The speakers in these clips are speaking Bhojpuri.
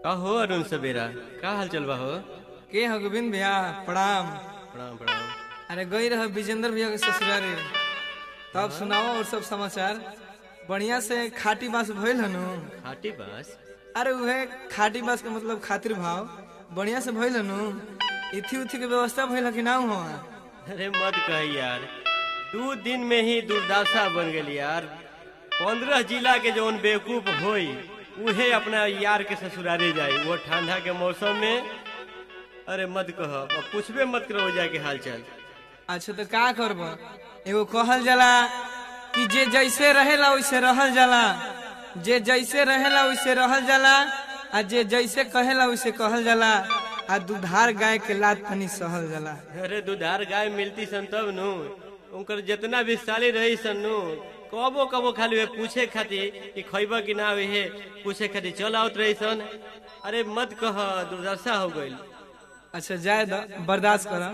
का हो अरुण सवेरा का हाल चल बा हो के हो गोविंद भैया प्रणाम प्रणाम प्रणाम अरे गई रह विजेंद्र भैया के ससुरारी तब सुनाओ और सब समाचार बढ़िया से खाटी बास भइल हनु खाटी बास अरे उहे खाटी बास के मतलब खातिर भाव बढ़िया से भइल हनु इथी उथी के व्यवस्था भइल ह कि ना हो अरे मत कह यार दू दिन में ही दुर्दशा बन गई यार पंद्रह जिला के जौन बेवकूफ होई उहे अपना यार के ससुरारे जाई वो ठंडा के मौसम में अरे मत कह अब पूछबे मत करो जाए के हाल चाल अच्छा तो का करब एगो कहल जाला कि जे जैसे रहेला वैसे रहल जाला जे जैसे रहेला वैसे रहल जाला आ जे जैसे कहेला वैसे कहल जाला आ दुधार गाय के लात तनी सहल जाला अरे दुधार गाय मिलती सन तब नु उनकर जितना भी साली रही सन नु कबो कबो खाली वे पूछे खातिर कि खैबा कि ना हे पूछे खातिर चल आवत रही सन अरे मत कह दुर्दशा हो गई अच्छा जाए दो बर्दाश्त कर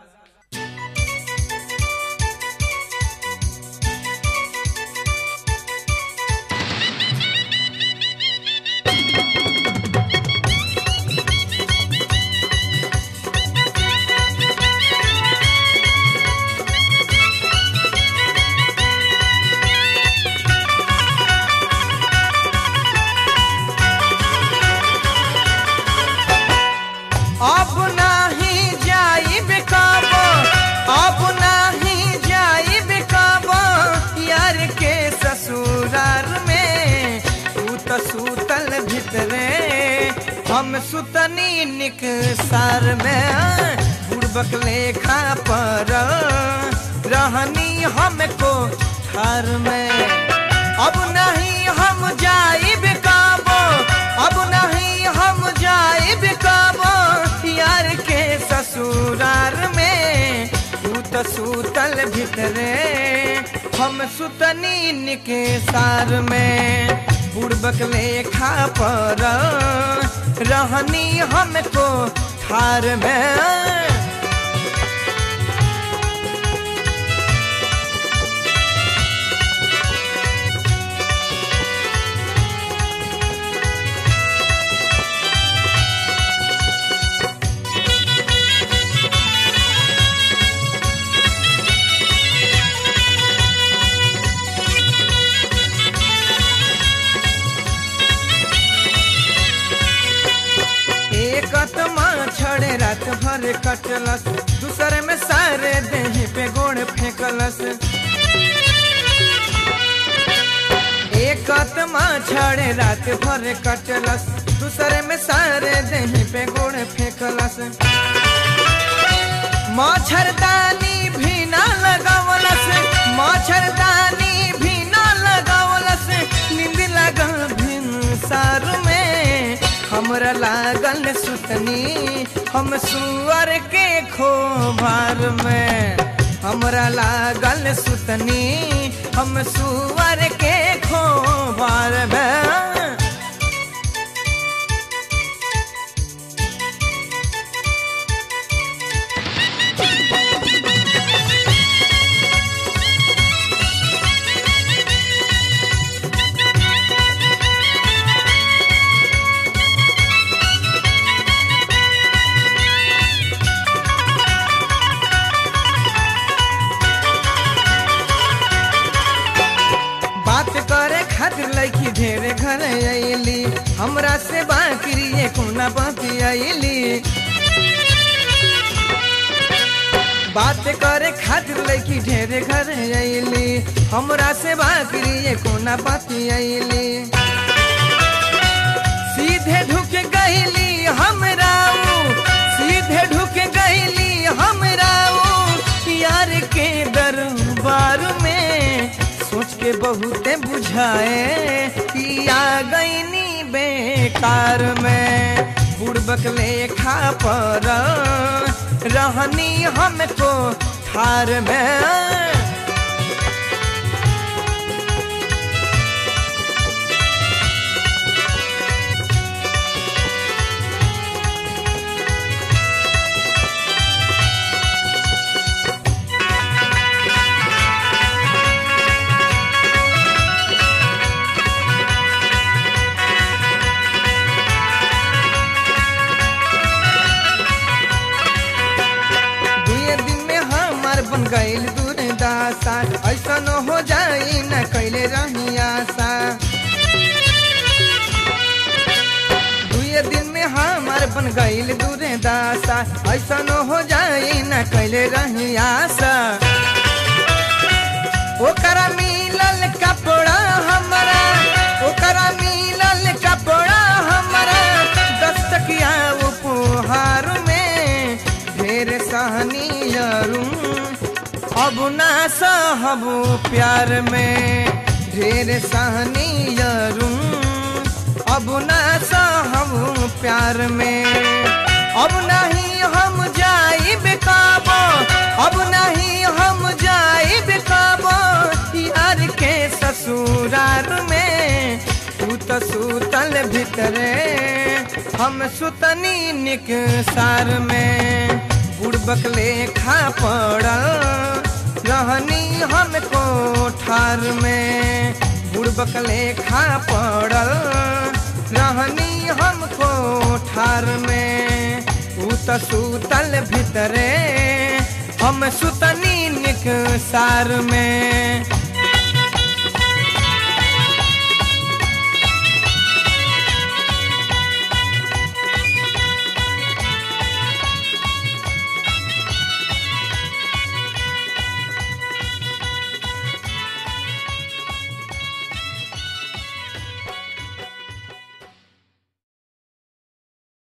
अब नाही जाई बेकाब अब नाही जाई बेकाब यार के ससुरार में तू तो सुतल भितरे हम सुतनी निक सार में बुड़बक लेखा पर रहनी हमको ठार में अब नहीं हम जाई बेकाबो अब नहीं हम जाई बेकाबो यार के ससुरार में तू तो सुतल भितरे हम सुतनी निके सार में बुड़बक लेखा पर रहनी हमको ठार में एक माँ छड़े रात भर कटलस दूसरे में सारे देह पे गोड़ फेंकलस एक माँ छड़े रात भर कटलस दूसरे में सारे देह पे गोड़ फेंकलस मच्छरदानी भी ना लगावलस मच्छरदानी भी ना लगावलस नींद लगल भिन सार में हमरा लागल सुतनी हम सुअर के खोभार में हमरा लागल सुतनी हम सुअर के खोभार में बात करे खातिर लड़की ढेरे घर अली हमरा से बाकरी ये कोना बाकी अली बात करे खातिर लड़की ढेरे घर अली हमरा से बाकरी ये कोना बाकी अली सीधे ढुक गईली हमरा ऊ, सीधे ढुक गईली हमरा ऊ, यार के दरबार में सोच के बहुते बुझाए कि आ गईनी बेकार में बुड़बक लेखा पर रहनी हमको ठार में आशा ऐसन हो जाई न कैले रही आशा दुए दिन में हमार बन गईल दूरे दासा ऐसन हो जाई न कैले रही आशा ओकरा मिलल कपड़ा हमरा ओकरा मिलल कपड़ा हमरा दस्तकिया उपहार में ढेर सहनी अब ना सहब प्यार में ढेर सहनी अब ना सहब प्यार में अब नहीं हम जाई बेकाबो अब नहीं हम जाई बेकाबो यार के ससुरार में तू तो सुतल भीतरे हम सुतनी निक सार में बुड़बक लेखा पड़ल रहनी हम कोठार में बुड़बक लेखा पड़ल रहनी हम कोठार में ऊ त सुतल भीतरे हम सुतनी निक सार में